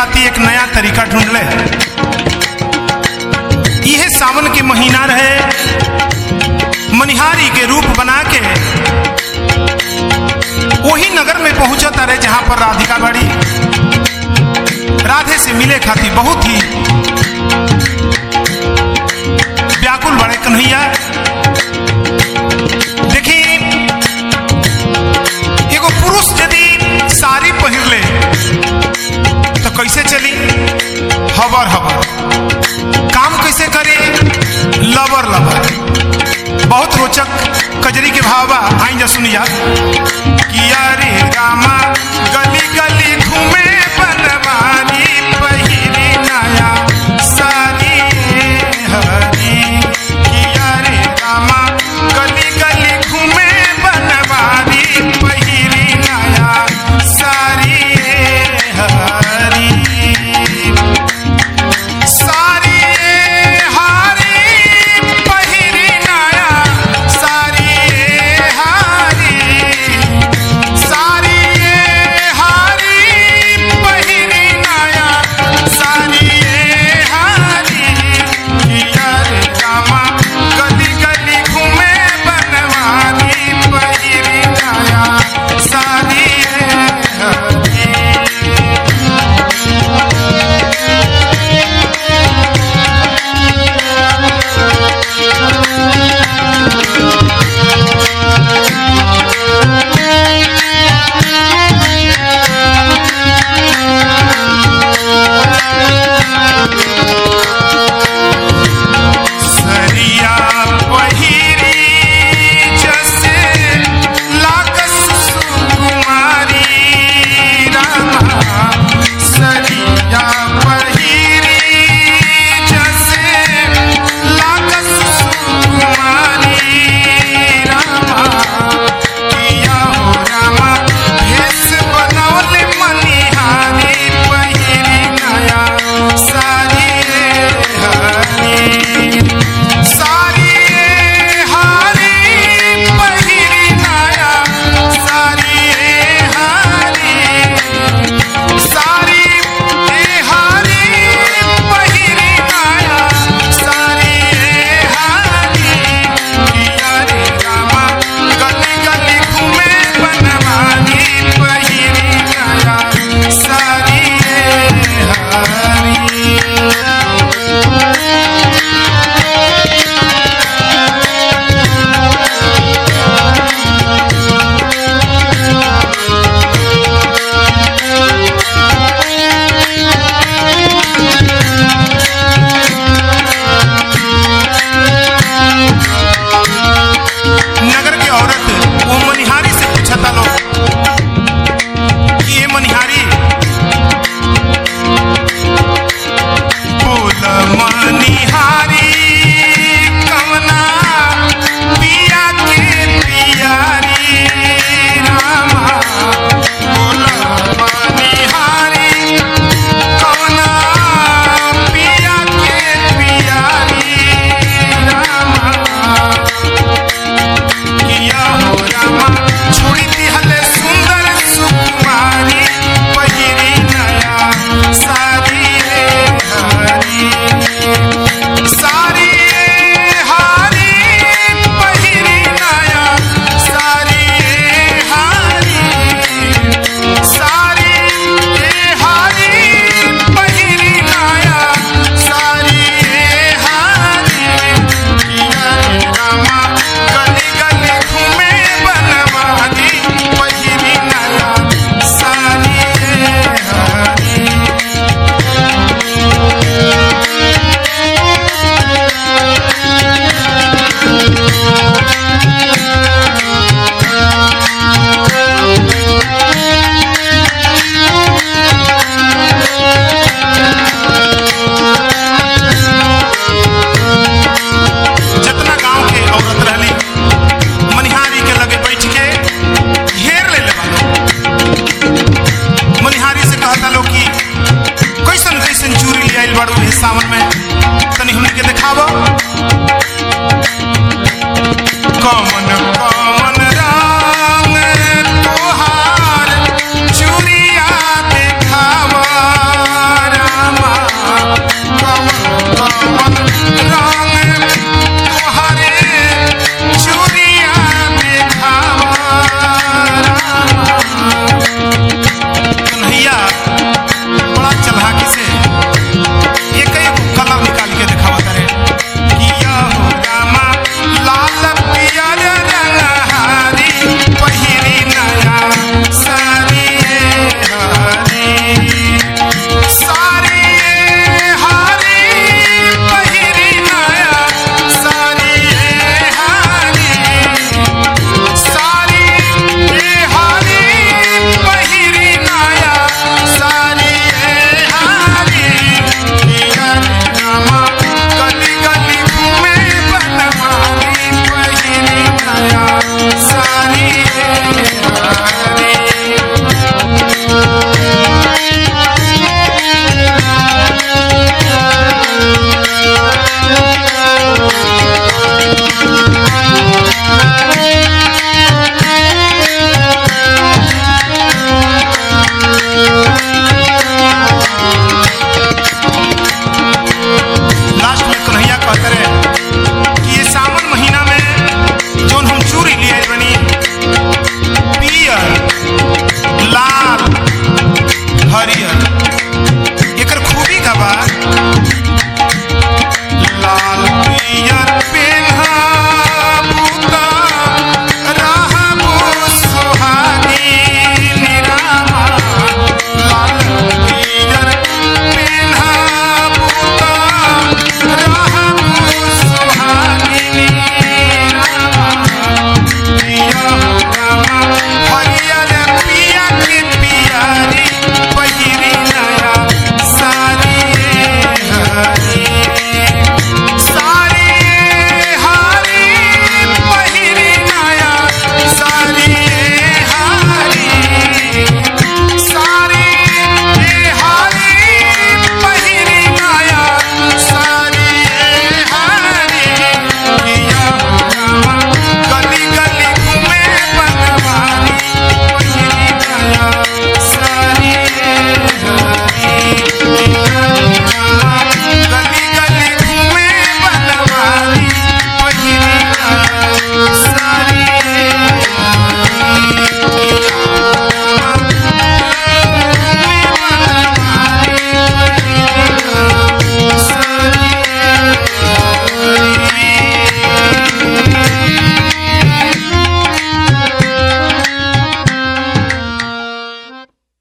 खातिर एक नया तरीका ढूंढ ले यह सावन के महीना रहे मनिहारी के रूप बना के वही नगर में पहुंचा तारे जहां पर राधिका बड़ी राधे से मिले खातिर बहुत ही व्याकुल बड़े कन्हैया देखी एगो पुरुष यदि साड़ी पहिर ले तो कैसे चली हबर हबर काम कैसे करे लबर लबर बहुत रोचक कजरी के भाव बा आई जा सुनिया किया रे रामा गली गली घूमे बनवारी पहिरी नया साड़ी हरी किया रे रामा गली गली घूमे बनवारी पहिरी नया साड़ी हरी सारी हारी पहिरी नया सारी हारी सारी हारी पहिरी नया सारी हारी किया रे रामा गली गली घूमे बनवारी पहिरी नया सारी हारी सरिया पहिरी जसे लागस सुकुमारी रामा सरिया पहिरी जसे लागस सुकुमारी रामा किया हो रामा भेष बनौले मनिहारी पहिरी नया सारी हरी सारी हारी पहिरी नया सारी हारी सारी हारी पहिरी नया सारी हारी किया रे रामा गली गली घूमे बनवारी पहिरी नया सारी हारी नगर की औरत वो मनिहारी से पूछा था लोग कि ये मनिहारी बोल मनिहारी कवना पिया के पियारी रामा बोल मनिहारी कवना पिया के पियारी रामा किया हो रामा छोड़ी दिहले सुंदर सुकुमारी पहिरी नया सारी रे हरी सारी हारी पहिरी नया सारी हारी सारी हारी पहिरी नया सारी हारी किया रे रामा गली गली घूमे बनवारी पहिरी नया सारी हारी जितना गांव के औरत रहली मनिहारी के लगे बैठ के घेर ले ले मनिहारी से कहता लोग कि कैसन कैसन चूरी ले आइल बाड़ू इस सावन में तनी हमने के देखाबो कमन